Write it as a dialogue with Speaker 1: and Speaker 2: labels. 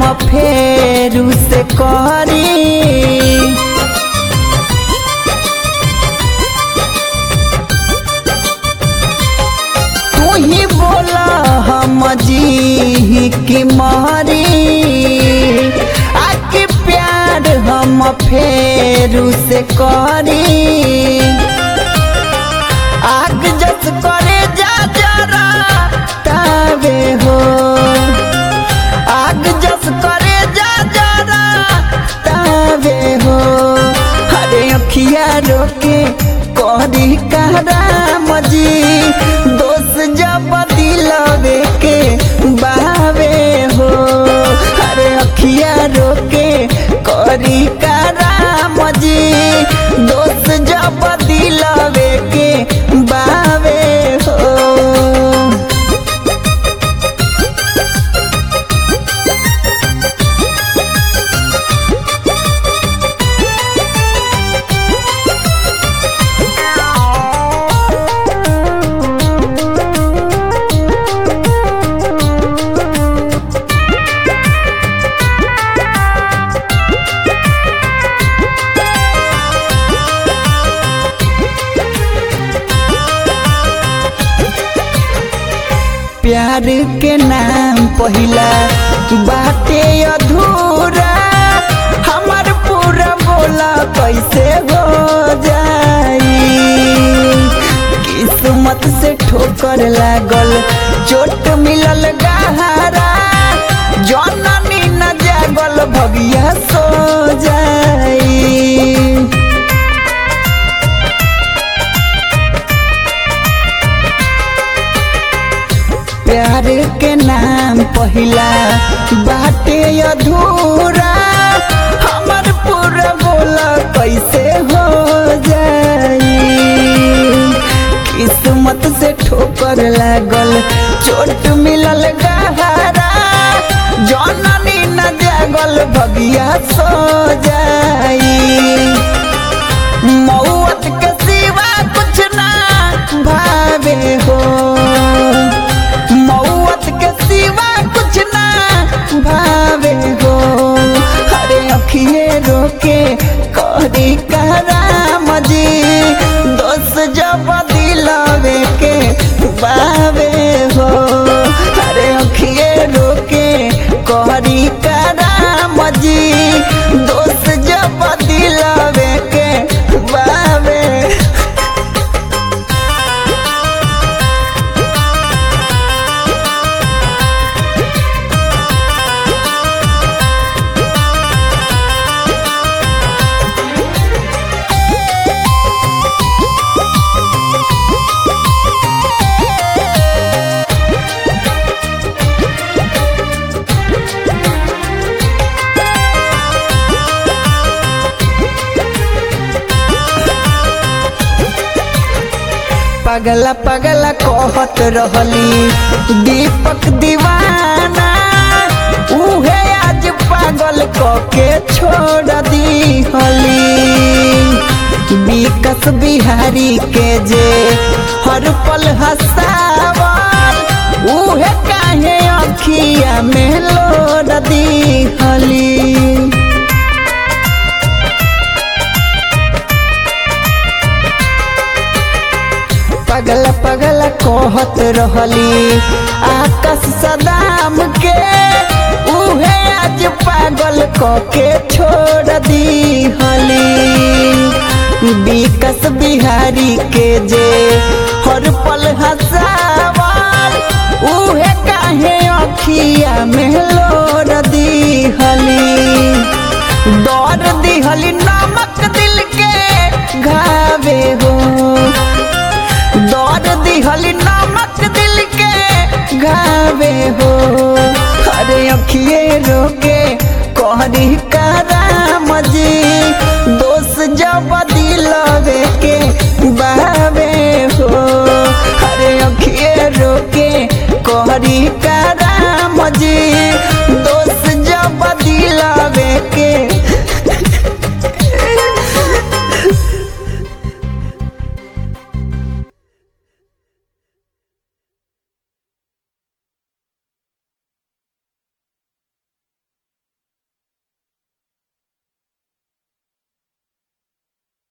Speaker 1: फेरू से करी तू ही बोला हम जी की मारी आके प्यार हम फेरू से करी आग जस करे जा जरा तावे हो आग जस करे जा जरा तावे हो हरे अखिया रोके करी कहरा मजी दोस्त जब दिलवे के बावे हो हरे अखिया रोके करी कहरा मजी दोस्त जब दिलवे के बावे हो प्यार के नाम पहिला बाटे अधूरा हमार पूरा बोला कैसे हो जाई किस्मत से ठोकर लागल चोट मिलल गहरा जननी न जागल भगिया सो जाई प्यार के नाम पहिला बाटे अधूरा हमर पूरा बोला कैसे हो जाई किस्मत से ठोकर लागल चोट मिलल गहरा जननी न जागल भगिया सो जाई मौत के सिवा कुछ ना भावे हो मौत के सिवा कुछ ना भावे हो हरे अखिए रोके करी कराम जी दोस्त जब दिलावे के बावे हो हरे अखिए रोके करी कराम जी दोस्त जब दिलावे के बावे पगला पगला कहत रहली दीपक दीवाना उहे आज पागल कके छोड़ दी हली विकस बिहारी के जे हर पल हसावल उहे काहे अखिया में लोड़ दी हली पगल पगल कहत रहली आकाश सदाम के उहे आज पागल कके छोड़ दी हली विकस बिहारी के जे हर पल हसावल उहे काहे अखिया में लोड़ दी हली दौड़ दी हली नमक दिल के घावे हो दौड़ दिहली नमक दिल के घावे हो अरे अखिए रोके कहरी कराम जी दोस्त जब दिलवे के बावे हो अरे अखिए रोके कहरी का